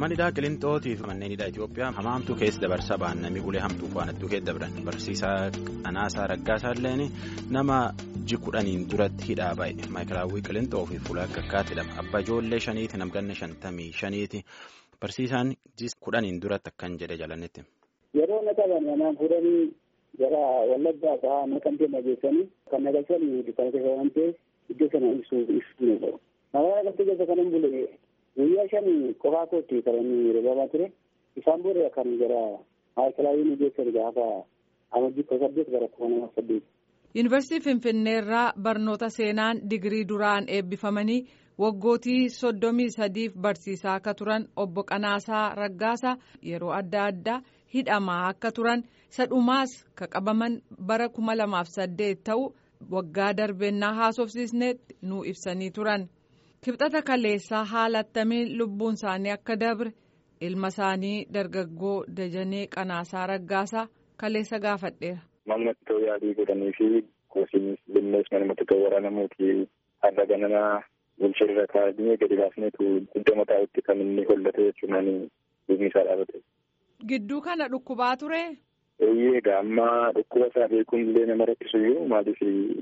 Manidhaa Qilintootiif manneen hidhaa Itoophiyaa hamaamtuu keessa dabarsaa ba'an namni ulee hamtuu faanattuu keessa dabran barsiisaa Anaasaa Raggaasaa illeen nama ji kudhaniin duratti hidhaa ba'e maayikiraawwii Qilintoo fi fuula kakkaatti hidhama abbaa ijoollee shaniiti namganna shantamii shaniiti barsiisaan ji kudhaniin duratti akkan jedhe jalannetti. Yeroo na qaban manaan fuudhanii gara wallaggaa fa'aa naqamtee nageessanii kan nagalchanii dukkaana keessa waan ta'eef iddoo sana ibsuu ibsuu ni ta'u. Magaalaa naqamtee keessa kanan bule guyyaa shan qofaa kootti kan inni roobaa ture isaan booda kan gara maayikilaawiin geessan gaafa amajjii kudha saddeet gara kuma nama saddeet. Yuunivarsiitii Finfinneerraa barnoota seenaan digirii duraan eebbifamanii waggootii soddomii sadiif barsiisaa akka turan obbo Qanaasaa Raggaasaa yeroo adda addaa hidhamaa akka turan isa dhumaas ka qabaman bara kuma lamaaf saddeet ta'u waggaa darbennaa haasofsiisneetti nuu ibsanii turan. kibxata kaleessaa haala attamiin lubbuun isaanii akka dabre ilma isaanii dargaggoo dajanee qanaasaa raggaasaa kaleessa gaafadheera. Mamnatti ta'uu yaadii godhanii fi gosiinis bineensi manumatti ta'uu waraanamuuti har'a gananaa bulcheerra kaa'anii gadi baasneetu iddoo mataa'utti kan inni hollate jechuun bifni isaa dhaabate. Gidduu kana dhukkubaa ture. Eeyyee egaa amma dhukkuba isaa beekuun illee nama rakkisuyyuu maaliif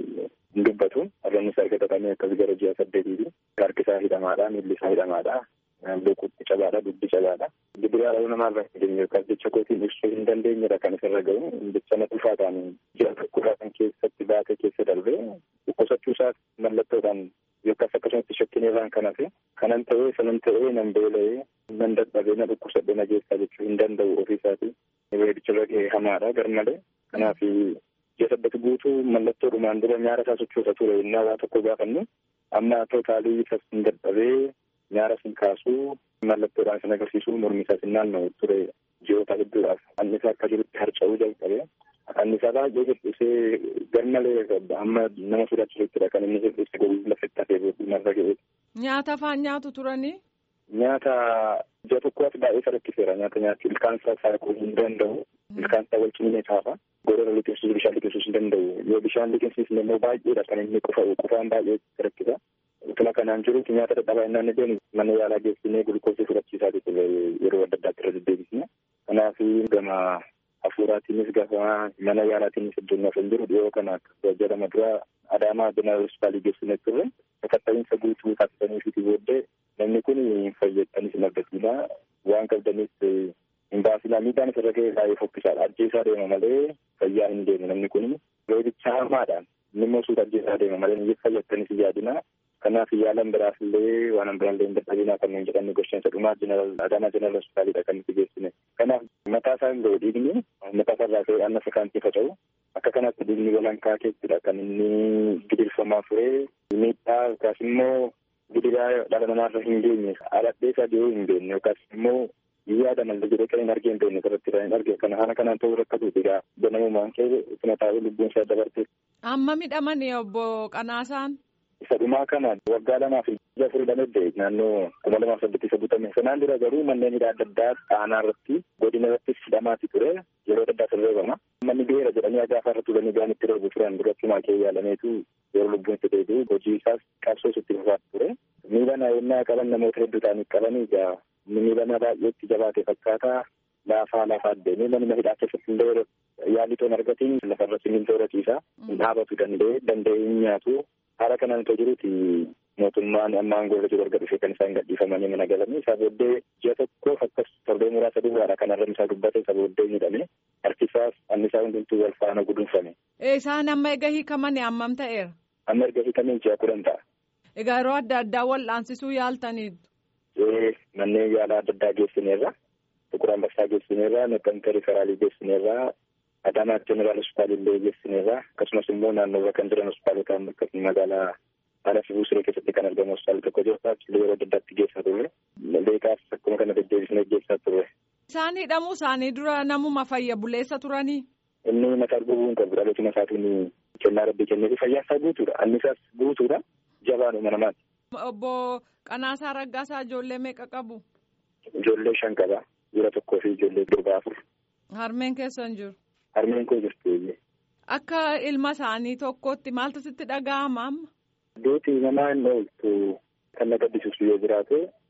hin dubbatu harroonni isaa argatamee akkas gara ji'a saddeetiiti. Harki isaa hidhamaadha miilli isaa hidhamaadha lukuutti cabaadha dubbi cabaadha. Gibiraa dhala namaa irraa hin geenye yookaan jecha kootiin ibsuu hin dandeenyedha kan isarra gahu jecha na dhufaa ta'an ji'a tokkodhaa kan keessatti baatee keessa darbee dhukkubsachuu isaas mallattoodhaan yookaas akkasumatti shakkiin irraan kan hafe kanan ta'ee sanan ta'ee nan beela'ee nan dadhabee na dhukkubsadhee na geessaa jechuu hin danda'u ofii isaatii. Weedichirra gahee hamaadha garmalee kanaaf ji'a saddeet guutuu mallattoo dhumaan dura nyaara isaa sochoosa ture innaa waa tokko gaafannu amma tootaalii isas hin dadhabee nyaara sin kaasuu mallattoodhaan sin agarsiisuu mormi isaas hin naanna'u ture ji'oota hedduudhaaf annisaa akka jirutti harca'uu jalqabee annisaa baay'ee hir'isee garmalee amma nama sodaachisuuttidha kan inni hir'ise gogaa lafetti hafee narra ga'e. Nyaata afaan nyaatu turanii. Nyaata ji'a tokkooti baay'ee rakkiseera nyaata nyaachuu ilkaan isaa saaquu hin danda'u ilkaan isaa wal cimine taafa gorora liqimsiisuu bishaan liqimsiisuu hin danda'u yoo bishaan liqimsiisne immoo baay'eedha kan inni qufa'u qufaan baay'ee rakkisa. Utuma kanaan jirutti nyaata dadhabaa innaan jennu mana yaalaa geessinee gulukoosii fudhachiisaa jechuudha yeroo adda addaatti irra deddeebisne. Kanaaf gama hafuuraatiinis gaafa mana yaalaatiinis iddoon hin jiru dhiyoo kana jedhama dura adaamaa jeneraal hospitaalii geessinee turre sakatta'iinsa guutuu taasisanii fi booddee namni kun hin fayyadanis hin argatuudha waan qabdanis hin baasinaa miidhaan isarra ga'ee baay'ee fokkisaadha ajjeesaa deema malee fayyaa hin deemu namni kun reebicha hamaadhaan inni immoo suuta ajjeesaa deema malee hin fayyadanis yaadina kanaaf yaalan biraaf illee waan biraallee hin dadhabinaa kan nuun jedhannu gosheensa dhumaa adaamaa jeneraal hospitaaliidha kan nuti geessine kanaaf mataa isaa hin ga'u dhiigni mataa isaa irraa ka'ee anna sakaantii faca'u akka kanatti dhiigni walankaa keessadha kan inni gidirfamaa ture miidhaa yookaas immoo gidiraa dhala namaarra hin geenye aladhee isaa dhiyoo hin beekne yookaas immoo yaada malee jedhee kan hin argee hin beekne irratti kan hin arge kana haala kanaan ta'uu rakkatuuti egaa ganamumaan kee ituma taa'ee lubbuun isaa dabarte. Amma midhamani obbo Qanaasaan. Isa dhumaa kana waggaa lamaa fi ija afurii lamedde naannoo kuma lamaaf saddeetti isa butame. Sanaan dura garuu manneen hidhaa adda addaa aanaa irratti godina irratti hidhamaati ture yeroo adda addaa sirreeffama. Manni beera jedhanii gaafa irra turanii gaan itti reebu turan duratti kee yaalameetu yeroo lubbuun itti deebi'u hojii isaas qabsoo itti fufaa ture. Miila naayennaa qaban namoota hedduu ta'anii qabanii egaa miila baay'eetti jabaate fakkaata. Laafaa lafaa deemee manuma hidhaa keessatti illee yaalii toon argatiin lafarra simmintoo horatiisa. Dhaabatu danda'e danda'ee hin nyaatu. Haala kanaan itoo jiruti mootummaan amma aangoo irra jiru erga dhufee kan isaan gadhiifamanii mana galanii isaa booddee ji'a tokkoof akkas torbee muraasa duwwaadha kan arrabni isaa dubbate isaa booddee miidhame harkisaas annisaa hundumtuu wal faana gudunfame. Isaan amma erga hiikamanii hammam ta'eera? Amma erga hiikamanii ji'a kudhan ta'a. Egaa yeroo adda addaa wal'aansisuu yaaltaniitu. Ee manneen yaalaa adda addaa geessineerra Tukur Ambassaa geessineerra Naqamtee Riferaalii geessineerra Adaamaa Jeneraal Hospitaalii illee geessineerra akkasumas immoo naannoowwan kan jiran hospitaalota akkasuma magaalaa haala fibuu siree keessatti kan argamu hospitaala tokko jira achillee yeroo adda addaatti geessaa turre leekaas akkuma kana deddeebisnee geessaa turre. Isaan hidhamuu isaanii dura namuma fayya buleessa turanii. Inni mataa arguu hin qabu dhalootuma isaatiin kennaa rabbii kenneefi fayyaa isaa guutuudha annisaas guutuudha jabaadhuma namaati. Obbo Qanaasaa Raggaasaa ijoollee meeqa qabu? Ijoollee shan qaba. Dhiira tokkoo fi ijoollee durbaa afur. Harmeen keessan jiru? Harmeen koo jirti. Akka ilma isaanii tokkotti maaltu sitti dhaga'ama amma? Duuti namaa hin ooltu kan na gaddisiisu yoo jiraate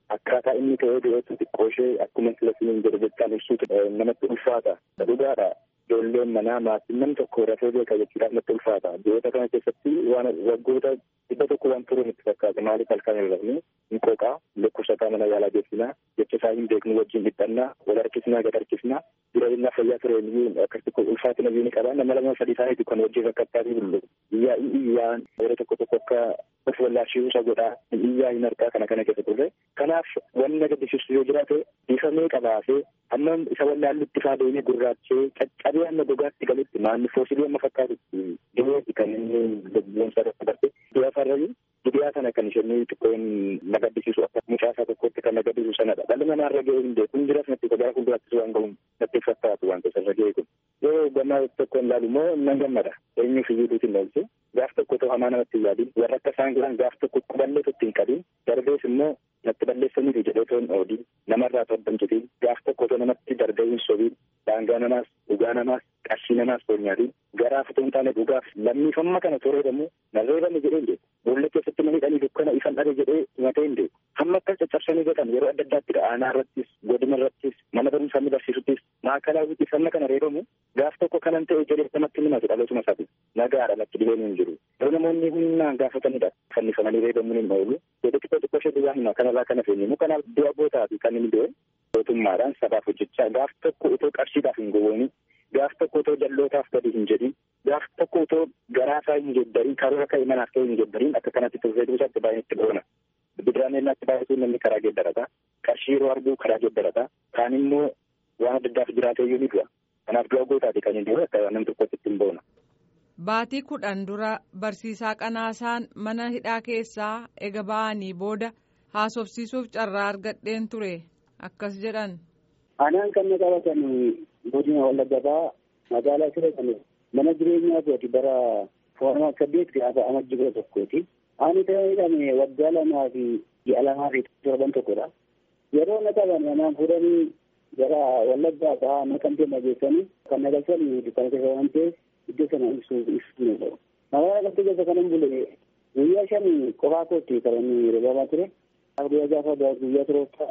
akkaataa inni ta'ee dhiyeessu xiqqoo ishee akkuma filasiin jedhu jechaan ibsuutu namatti ulfaata. Dhugaadha. Ijoolleen manaa maatiin namni tokko rafee beeka jechuudhaaf natti ulfaata. Biyyoota kana keessatti waan waggoota dhibba tokko waan turuun itti fakkaata. Maaliif halkan hin rafne hin qooqaa lakkoofsataa mana yaalaa geessinaa jecha isaa hin beeknu wajjin dhiphannaa wal harkisnaa gad harkisnaa jireenya fayyaa ture iyyuu akkasitti ulfaatina iyyuu ni qaba. Nama lama sadii isaaniitu kan wajjin rakkattaa fi bullu. Iyyaa iyyaan yeroo tokko tokko akka of wallaashii isa godhaa iyyaa hin harkaa kana kana keessa turre. Kanaaf wanni na gaddisiisu yoo jiraate bifamee qabaasee amma isa wallaallutti faa deemee gurraachee caccabee amma gogaatti galutti maanni foosilii amma fakkaatutti dhiyeeti kan inni lubbuun isaa irratti darbee dhiyaa farranii dhiyaa sana kan isheen xiqqoon na gaddisiisu akka mucaasaa tokkotti kan na gaddisiisu sanadha. Dhalli namaa irra ga'ee hin beeku hin jiras natti gara fuulduraattis waan ga'uun natti fakkaatu waan keessa irra ga'ee kun. Yoo gammaa tokko hin laalu immoo nan gammada. Eenyuuf iyyuu duuti hin oolchu. Gaaf tokko otoo hamaa namatti hin yaadin warra akka isaan jiran gaaf tokko quballee tokko hin qabin darbees immoo natti balleessaniif jedhee toon oodiin namarraa toddomchitiin gaaf tokko otoo namatti darbee hin sobiin daangaa namaas dhugaa namaas qarshii namaas toon nyaatiin garaaf otoo hin taane dhugaaf lammiifamma kana toreedamu narreebame jedhee hin beeku boolla keessatti namni dhanii dukkana ifan dhabe jedhee himatee hin beeku hamma akkas caccabsanii godhan yeroo adda addaatti aanaa irrattis godina irrattis mana barumsaa inni barsiisuttis maakalaawwitti hamma kana reebamu gaaf tokko kanan ta'e jedhee namatti himatu dhalootuma isaati nagaadha natti dhibeen hin jiru yoo namoonni humnaan gaafatanidha fannifamanii reebamuun hin oolu jedhe xiqqoo xiqqoo ishee duwwaa hima kanarraa kana feenyimu kanaaf du'a bootaati kan inni du'e mootummaadhaan sabaaf hojjechaa gaaf tokko utoo qarshiidhaaf hin gowwoomne gaaf tokko utoo jallootaaf gadi hin jedhin gaaf tokko utoo garaasaa hin jeddarin karoora ka'e manaaf ta'e hin jeddarin akka kanatti turree duusaatti baay'ee itti boona. Bidiraaneelaatti baay'atuu namni karaa geeddarata qarshii yeroo arguu karaa geeddarata kaan immoo waan adda addaaf jiraatee iyyuu ni du'a. Kanaaf du'a gootaati kan inni du'e akka namni tokkotti ittiin boona. Baatii kudhan dura barsiisaa qanaasaan mana hidhaa keessaa ega ba'anii booda haasofsiisuuf carraa argadheen ture akkas jedhan. Anaan kan na qabatan godina wallaggaa magaalaa siree kan mana jireenyaa kooti bara foormaa saddeet gaafa amajji kudha tokkooti. Ani ta'ee hidhame waggaa lamaa fi ji'a lamaa fi torban tokkodha. Yeroo na qaban anaan fuudhanii gara wallaggaa ba'aa naqamtee nageessanii kan nagalchanii dukkaana keessa waan ta'eef iddoo sana ibsuuf ibsuu ni ta'u. Magaalaa naqamtee keessa kanan bule guyyaa shan qofaa kootti kan inni reebamaa ture. Guyyaa gaafa guyyaa turooftaa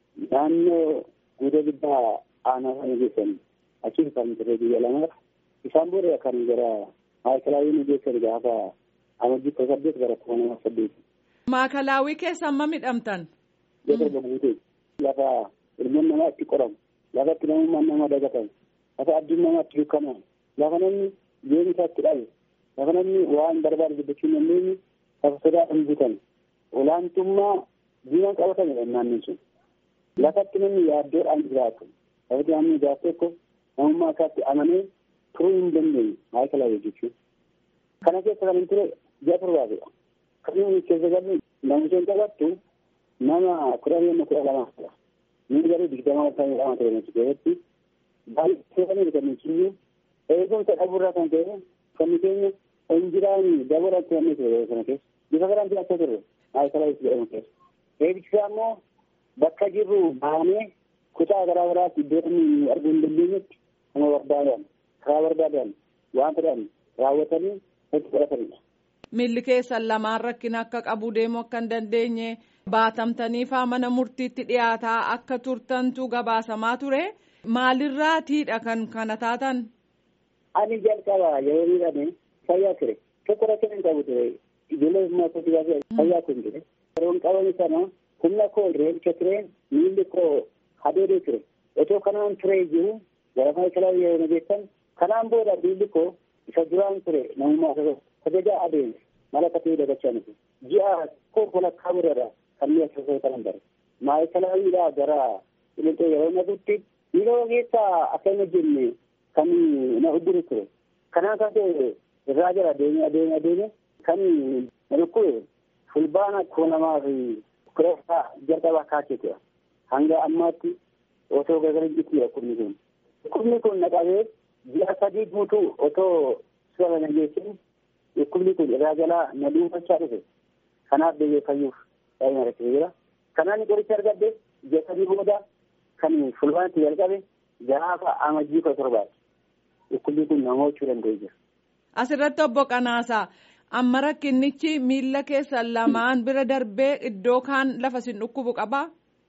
naannoo guutuu guddaa aanaa sana geessan achi kan ture guyyaa lamaaf isaan booda kan gara maayikalaawii nu geessan gaafa amajjii kudha saddeet gara kuma nama saddeeti. Maakalaawii keessa amma midhamtan. Yoo torba guutee lafa ilmoon namaa itti qoramu lafa itti namummaan nama dagatamu lafa adduun namaa itti dukkanamu lafa namni jireenya isaa itti dhabe lafa namni waan barbaade dubbachuu hin dandeenye lafa sodaadhaan guutame olaantummaa diinaan qabatamedha naannoon sun. lafatti namni yaaddoodhaan jiraatu lafatti namni jiraatu tokko namummaa isaatti amanee turuu hin dandeenye maayikalaawii jechuudha. Kana keessa kan hin ture ji'a torbaatidha. Kan inni keessa galu namoota qabattu nama kudha lama kudha lamaadha. Inni garuu digdama kan lama ture nuti keessatti baay'ee kan inni kennu kiyyuu eegumsa dhabuurraa kan ta'e uffanni keenya injiraanii dabalaa turanii ture kana keessa. Bifa garaan jiraachaa turre maayikalaawii jedhamu keessa. Eegumsa immoo bakka jirru baanee kutaa garaa garaatti iddoo inni arguu hin dandeenyetti nama barbaadan karaa barbaadan waan fedhan raawwatanii itti fudhatanidha. Milli keessan lamaan rakkina akka qabu deemuu akka hin dandeenye baatamtanii faa mana murtiitti dhiyaataa akka turtantu gabaasamaa ture maalirraatiidha kan kana taatan. Ani jalqaba yeroo miidhame fayyaa ture tokko rakkina hin qabu ture ijoollee maatii fayyaa kun ture yeroo qabame sana humna koo reelcha ture miilli koo hadeedee ture otoo kanaan ture jiru gara maayikalaa yeroo nageessan kanaan booda miilli koo isa duraan ture namummaa sajajaa adeeme mala katee dagachaa nuti ji'a koo walakkaa biradha kan mi'a sosoo kanan bare maayikalaawidhaa gara qilixoo yeroo naqutti miila keessaa akka hin hojjenne kan na udduru ture kanaan kan ta'e irraa jala adeeme adeeme adeeme kan na dhukkube fulbaana koo namaa fi kureessaa jalqabaa kaaseetudha. Hanga ammaatti otoo gargar jirtudha dhukkubni kun. Dhukkubni kun naqabee ji'a sadii guutuu otoo suura na geessin dhukkubni kun irraa jalaa na dhuunfachaa dhufe. Kanaaf deebi'ee fayyuuf baay'ee rakkisee jira. Kanaan qoricha argadde ji'a sadii booda kan fulbaanatti jalqabe gaafa amajjii kudha torbaati. Dhukkubni kun nama hojjechuu danda'ee jira. Asirratti obbo Qanaasaa. amma rakkinnichi miila keessan lamaan bira darbee iddoo kaan lafa sin dhukkubu qabaa.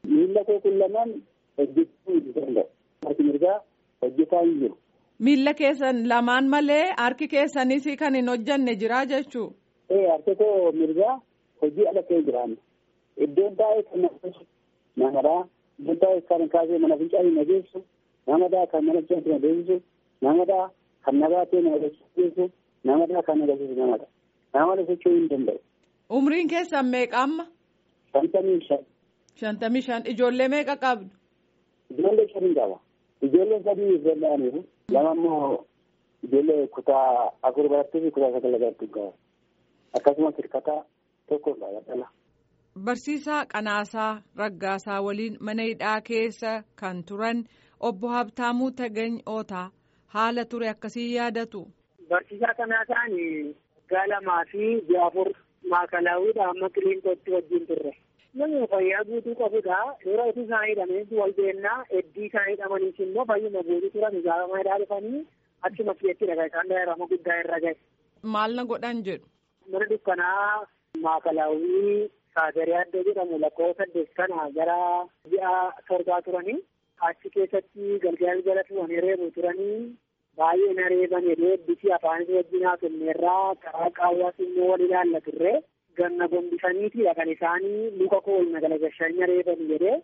Miila koo kun lamaan hojjechuu hin danda'u. Harki mirgaa hojjetaa hin jiru. Miila keessan lamaan malee harki keessanis kan hin hojjanne jira jechuu. Ee harki koo mirgaa hojii ala ta'e jiraanne. Iddoon taa'ee kan nageessu namadhaa. Iddoon taa'ee kan kaasee mana fincaa hin nageessu. Namadhaa kan mana fincaa hin nageessu. Namadhaa kan nabaatee na agarsiisu. Namadhaa kan agarsiisu namadha. Nama socho'uu hin danda'u. Umriin keessan meeqa amma? Shantamii shan. Shantamii shan ijoollee meeqa qabdu? Ijoollee shanii qaba. Ijoollee sadii ijoolleaniiru. Lama immoo ijoollee kutaa afur barattuu fi kutaa sagal barattuu qaba. Akkasumas hirkataa tokko qaba dhala. Barsiisaa Qanaasaa Raggaasaa waliin mana hidhaa keessa kan turan obbo Habtaamuu Tagany Ootaa haala ture akkasii yaadatu. Barsiisaa Qanaasaan waggaa lamaa fi ji'a afur maakalaawwiidha amma qiliintootti wajjin turre. Namni fayyaa guutuu qabudha. Yeroo itti isaan hidhamee wal beennaa heddii isaan hidhamaniis immoo fayyuma guutuu turan ijaarama hidhaa dhufanii achuma keessatti dhagaa isaan daa'irama guddaa irra gahe. Maal na godhan jedhu. Mana dukkanaa maakalaawwii saagaree addee jedhamu lakkoofsa saddeet kana gara ji'a torbaa turanii achi keessatti galgala jala tu'anii reebu turanii baay'ee na reeban jedhee bisi afaanis wajjin haa kenneerraa karaa qaawwaas immoo wal ilaalla turre. ganna gombisaniiti kan isaanii luka koo na galagalchanii na reeban jedhee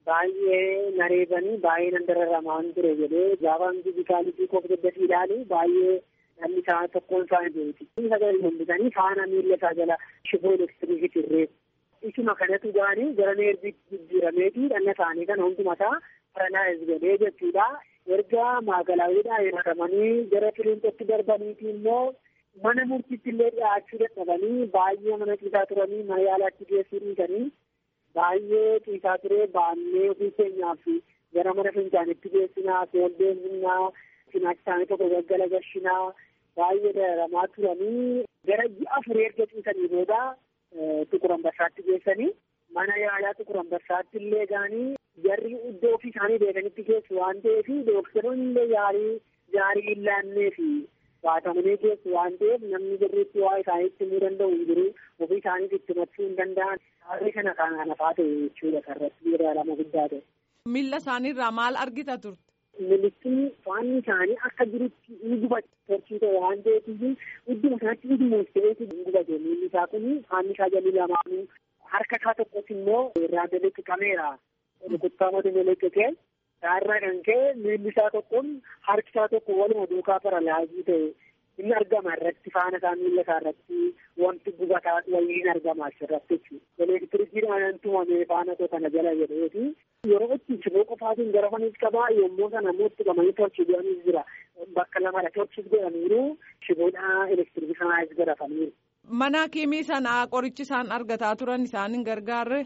baay'ee na reebanii baay'ee nan dararamaan ture jedhee gaafaan fizikaalitii koo daddafi ilaalu baay'ee dhalli isaa tokkoon isaanii duruti. Sagalee gombisanii faana miilla isaa jala shiboo elektiriikii reebu. Isuma kanatu gaanii gara neerbiitti jijjiirameeti dhalli isaanii kana hundumataa paralaayiz godhee jechuudha. Erga maagalaawwiidhaan hiratamanii gara firiintootti darbaniiti immoo mana murtiitti illee dhiyaachuu dadhabanii baay'ee mana ciisaa turanii mana yaalaatti geessuu dhiisanii baay'ee ciisaa turee baannee ofii keenyaaf gara mana fincaanitti geessinaa foon deemnaa cinaachi isaanii tokko gaggala gashinaa baay'ee dararamaa turanii gara ji'a afurii erga ciisanii booda tuqurambarsaatti geessanii mana yaalaa tuqurambarsaatti illee gaanii jarri iddoo ofii isaanii beekanitti geessu waan ta'eef dooktaroonni illee yaalii gaarii hin laanneefi baatamanii keessu waan ta'eef namni jirriitti waa isaaniitti himuu danda'u hin jiru ofii isaaniif itti himachuu hin danda'an haalli kana kan hafaa ta'e jechuudha karratti dararama guddaa ta'e. Miilla isaaniirraa maal argita turte? Militiin faanni isaanii akka jirutti ni gubate torchii ta'e waan ta'eef idduma sanatti idduma ta'eetu hin gubate miilli isaa kun faanni isaa jalli lamaanuu harka isaa tokkos immoo irraa daleqqameera rukuttaa mata daleqqatee Isaarraa kan ka'e miilli isaa tokkoon harki isaa tokko waluma duukaa paralaayizii ta'e inni argama irratti faana isaa miilla isaa irratti wanti gubataa wayii hin argama asirratti jechuudha. Elektirikiidhaan tumamee faana koo kana jala jedheeti. Yeroo itti shiboo qofaatiin garafaniis qabaa yommuu sana immoo itti qabanii torchii godhaniis jira. Bakka lamadha torchiis godhaniiru shiboodhaa elektirikii sanaas garafaniiru. Mana kiimii sanaa qorichi isaan argataa turan isaan hin gargaarre.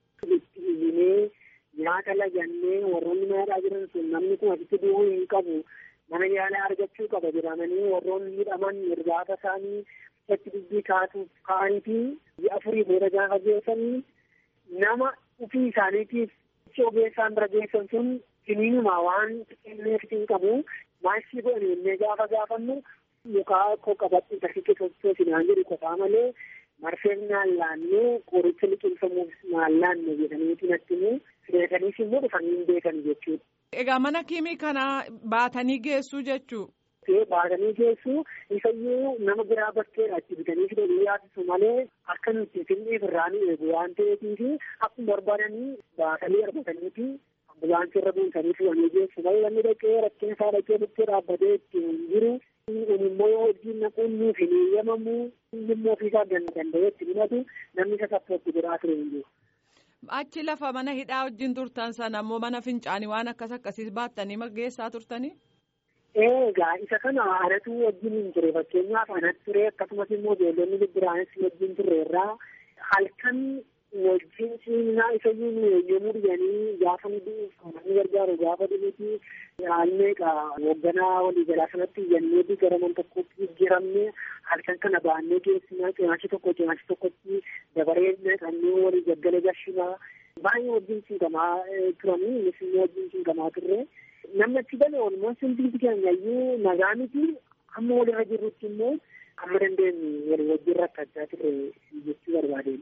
nyaata lagannee warroonni nyaadhaa jiran sun namni kun asitti du'uu hin qabu mana yaalaa argachuu qaba jedhamanii warroonni hidhaman irbaata isaanii itti dubbii kaasuuf ka'aniifi ji'a afurii booda gaafa geessanii nama ofii isaaniitiif ogeessaan bira geessan sun siniinuma waan kenneef hin qabu maashii godhanii illee gaafa gaafannu mukaa koo qabadhu tafiqe sochoo sinaan jedhu qofaa malee marfeef naan laannee qoricha liqimsamuuf naan laanne jedhaniiti natti immoo beekaniif immoo dhufanii hin beekan jechuudha. Egaa mana kiimii kana baatanii geessuu jechuu. Baatanii geessuu isayyuu nama biraa bakkeedha itti bitanii fidanii yaasisu malee akka nuti finneef irraa nu eegu waan ta'eefiif akkuma barbaadanii baatanii argataniiti ambulaansii irra buusanii fidanii geessu malee namni dhaqee rakkina isaa dhaqee bukkee dhaabbatee itti hin jiru. Kun immoo hojiin naquun nuuf hin eeyyamamu inni immoo ofiisaa danda'ee itti himatu namni isa sappooti biraa ture hin jiru. Achi lafa mana hidhaa wajjin turtan sana immoo mana fincaanii waan akkas akkasiis baattanii geessaa turtanii? Egaa isa kana anatu wajjin hin ture fakkeenyaaf anatu ture akkasumas immoo ijoollonni biraanis wajjin turre irraa halkan wajjin siinaa isayyuu nu eeyyamuu dhiyanii gaafa nu ni gargaaru gaafa dhufuuti haalmeeqa hoogganaa waliigalaa sanatti iyyanneeti gara man tokkotti jijjiiramne halkan kana baannee geessinaa cinaachi tokko cinaachi tokkotti dabaree naqannee walii gaggala gashinaa baay'ee wajjin siinqamaa turanii innis immoo wajjin siinqamaa turre. namni achi gale walumaa hundumti keenya iyyuu nagaa miti amma walirra jirrutti immoo amma dandeenyu walii wajjin rakkachaa turre jechuu barbaadeen.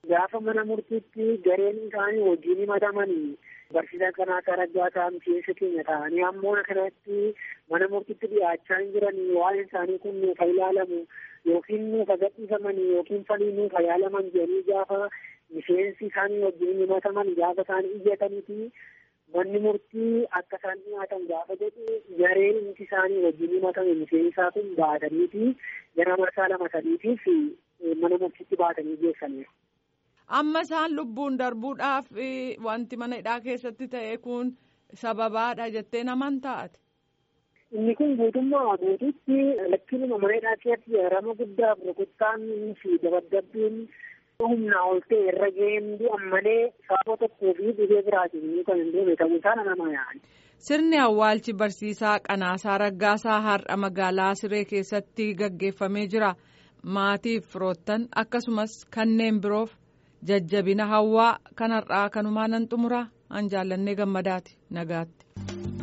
gaafa mana murtiitti gareen isaanii wajjin himatamanii barsiisaa Qanaasaa Raggaasaa miseensa keenya ta'anii ammoo kanatti mana murtiitti dhiyaachaa hin jiranii waa'een isaanii kun nuuf ilaalamu yookiin nuuf gadhiifamanii yookiin falii nuuf yaalaman jedhanii gaafa miseensi isaanii wajjin himataman gaafa isaan iyyataniiti manni murtii akka isaan dhiyaatan gaafa jedhu gareen inti isaanii wajjin himatame miseensaa kun baataniiti gara marsaa lama sadiitiif mana murtiitti baatanii geessaniiru. Amma isaan lubbuun darbuudhaaf wanti mana hidhaa keessatti ta'e kun sababaadha jettee naman taate. Inni kun guutummaa guututti lakkiinuma mana hidhaa keessatti rama guddaaf rukuttaan fi dabadabbiin humnaa ol ta'e irra ga'een du'an malee sababa tokkoo fi dhibee biraatiin kan hin deeme ta'uu isaa nama yaa'an. Sirni awwaalchi barsiisaa Qanaasaa Raggaasaa har'a magaalaa Siree keessatti gaggeeffamee jira. Maatiif firoottan akkasumas kanneen biroof jajjabina hawwaa kanarraa kanumaan nan xumura an jaallannee gammadaati nagaatti.